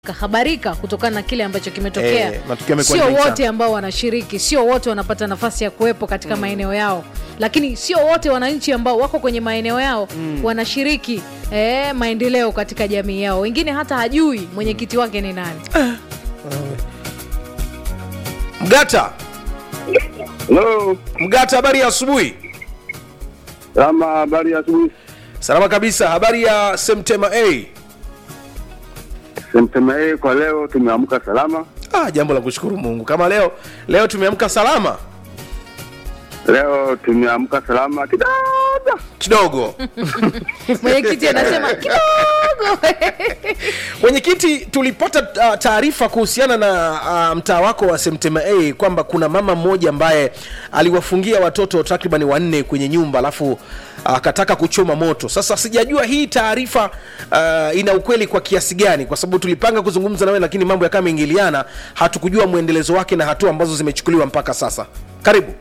kahabarika kutokana na kile ambacho kimetokea. Eh, matukio yamekuwa Sio mengi sana. wote ambao wanashiriki, sio wote wanapata nafasi ya kuwepo katika maeneo yao, lakini sio wote wananchi ambao wako kwenye maeneo yao wanashiriki eh, maendeleo katika jamii yao. Wengine hata hajui mwenyekiti wake ni nani. Mgata, Hello. Mgata, habari ya asubuhi. Salama, habari ya asubuhi. Salama kabisa. Habari ya Semtema A. Semtema A kwa leo tumeamka salama. Ah, jambo la kushukuru Mungu. Kama leo leo tumeamka salama Leo tumeamka salama kidogo. kidogo. Mwenyekiti anasema kidogo Mwenyekiti, tulipata uh, taarifa kuhusiana na uh, mtaa wako wa Semtema A kwamba kuna mama mmoja ambaye aliwafungia watoto takriban wanne kwenye nyumba alafu akataka kuchoma moto. Sasa sijajua hii taarifa uh, ina ukweli kwa kiasi gani, kwa sababu tulipanga kuzungumza nawe, lakini mambo yakawa yameingiliana, hatukujua mwendelezo wake na hatua ambazo zimechukuliwa mpaka sasa. Karibu.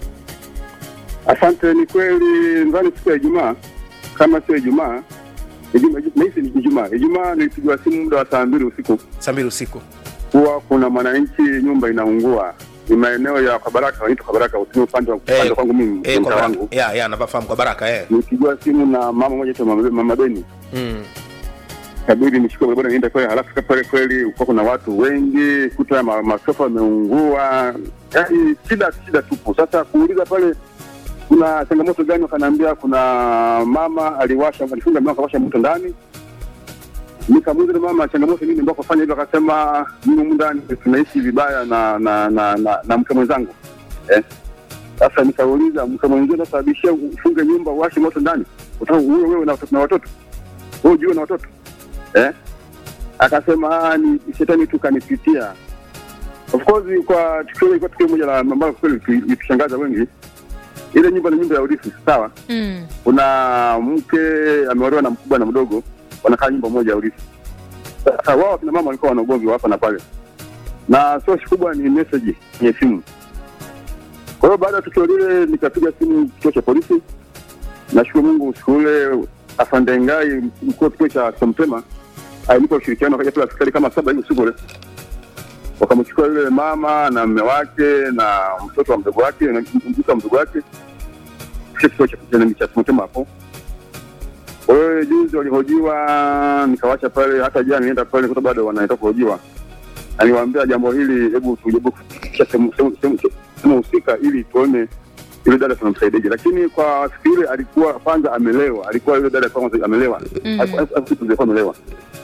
Asante, ni kweli ndani siku ya Ijumaa kama sio Ijumaa Ijumaa nahisi ni Ijumaa. Ijumaa nilipigwa simu muda wa saa mbili usiku Saa mbili usiku. kuwa kuna mwananchi nyumba inaungua. Ni maeneo ya Kabaraka, wanaitwa Kabaraka, usini upande wa upande kwangu mimi eh, kwa mtaa baraka. wangu. Ya, ya, nafahamu kwa baraka eh. Nilipigwa simu na mama mmoja aitwa mama Mama Beni. Mm. kabidi nichukue bodaboda niende pale, halafu fika pale kweli kulikuwa kuna watu wengi, kuta ma, masofa yameungua, yaani shida shida tupu. Sasa kuuliza pale kuna changamoto gani, wakaniambia kuna mama aliwasha alifunga mlango akawasha moto ndani. Nikamuuliza yule mama changamoto nini ambao kufanya hivyo, akasema mimi humu ndani tunaishi vibaya na na na, na, na mke mwenzangu eh. Sasa nikauliza mke mwenzio nasababishia ufunge nyumba uwashe moto ndani, utaka uwe wewe na na watoto wewe ujue na watoto eh? Akasema "Ah, ni shetani tu kanipitia. Of course kwa tukio ilikuwa tukio moja la ambalo kweli litu- litushangaza wengi. Ile nyumba ni nyumba ya urithi, sawa. mm. Kuna mke ameolewa na mkubwa na mdogo, wanakaa nyumba moja ya urithi. Sasa wao kina mama walikuwa wana ugomvi wa hapa na pale, na source kubwa ni message kwenye simu. Kwa hiyo baada ya tukio lile nikapiga simu kituo cha polisi. Nashukuru Mungu usiku ule afande Ngai mkuu wa kituo cha Somtema alinipa ushirikiano, akaja pale askari kama saba hivi usiku ule, wakamchukua yule mama na mume wake na mtoto wa mdogo wake na mtoto wa mdogo wake kisha kituo cha cha- cha Somtema hapo. Kwa hiyo juzi walihojiwa, nikawacha pale, hata jana nienda pale kuta bado wanaenda kuhojiwa. Aliwaambia jambo hili, hebu tujaribu kufikisha sehemu sehemu- sehemu- sehemu husika ili tuone yule dada tunamsaidiaje, lakini kwa siku ile alikuwa kwanza amelewa, alikuwa yule dada kwanza amelewa, alikuwa amelewa.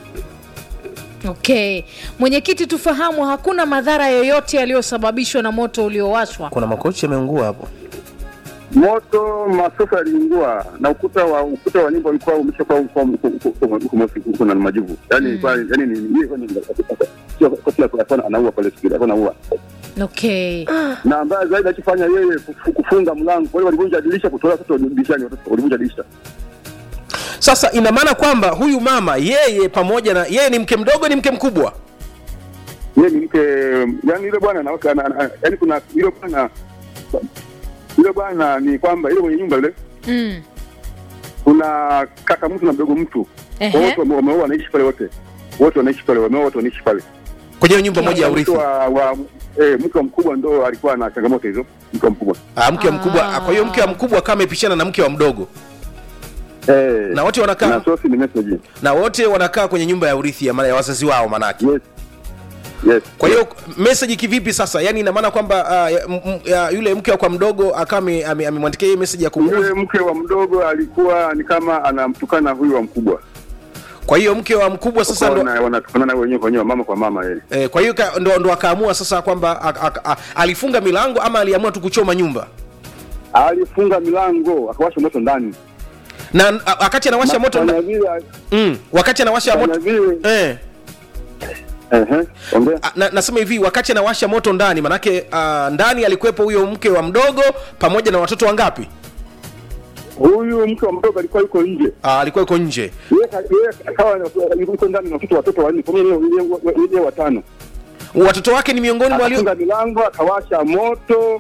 Okay, mwenyekiti, tufahamu hakuna madhara yoyote yaliyosababishwa na moto uliowashwa. Kuna makochi yameungua hapo. Moto masofa yaliungua na ukuta wa ukuta wa nyumba ulikuwa umeshakuwa uko- uko- uko- uko- uko- uko na majivu, yani ilikuwa yani ni ni sio kwa kila kwa anaua pale siku ile, alikuwa anaua Okay, na ambaye zaidi akifanya yeye kufu- kufunga mlango. Kwa hiyo walivunja dirisha kutoa watoto dirishani, watoto walivunja dirisha. Sasa ina maana kwamba huyu mama yeye pamoja na yeye ni mke mdogo, ni mke mkubwa. Yeye ni mke, yani yule bwana na ana- ana- yani kuna yule bwana yule bwana ni kwamba yule mwenye nyumba yule mm. kuna kaka mtu na mdogo mtu Ehe. wote wame- wameoa wanaishi pale wote wote wanaishi pale wameoa wote wanaishi pale kwenye hiyo nyumba moja ya urithi. Mtu wa, wa eh, mke wa mkubwa ndo alikuwa na changamoto hizo mke wa mkubwa Ah, mke wa mkubwa. Ah. Kwa hiyo mke wa mkubwa kama amepishana na mke wa mdogo, eh, na wote wanakaa na sosi ni message na wote wanakaa kwenye nyumba ya urithi ya, maana ya wazazi wao manake. yes yes Kwa hiyo message kivipi sasa? Yani ina maana kwamba ah, ya- m- m- ya, yule mke wa kwa mdogo akawa ame- ame- amemwandikia yeye message ya yule kumuuzi. mke wa mdogo alikuwa ni kama anamtukana huyu wa mkubwa Kwa hiyo mke wa mkubwa sasa Kwa ndo wana- wanatukanana wenyewe kwa wenyewe mama kwa mama yeye eh, kwa hiyo ka- ndo, ndo akaamua sasa kwamba a- a- a- alifunga milango ama aliamua tu kuchoma nyumba alifunga milango akawasha moto ndani na a- wakati anawasha moto Fanya nda- vile mm, wakati anawasha fanya moto vile eh, ehe ongea a- na, nasema hivi wakati anawasha moto ndani manake uh, ndani alikuwepo huyo mke wa mdogo pamoja na watoto wangapi huyu mke wa mdogo alikuwa yuko nje uh, alikuwa yuko nje yeye ka- yeye akawa na- yuko ndani na watoto watoto wanne kwa hiyo yeye- yeye- yeye watano watoto wake ni miongoni mwa walio akafunga milango akawasha moto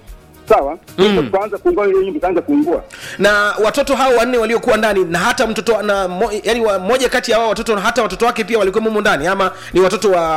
sawa mm. tukaanza kuungua ile nyumba ikaanza kuungua na watoto hao wanne waliokuwa ndani na hata mtoto na mo, yani wa, moja kati ya wao watoto hata watoto wake pia walikuwa mumo ndani ama ni watoto wa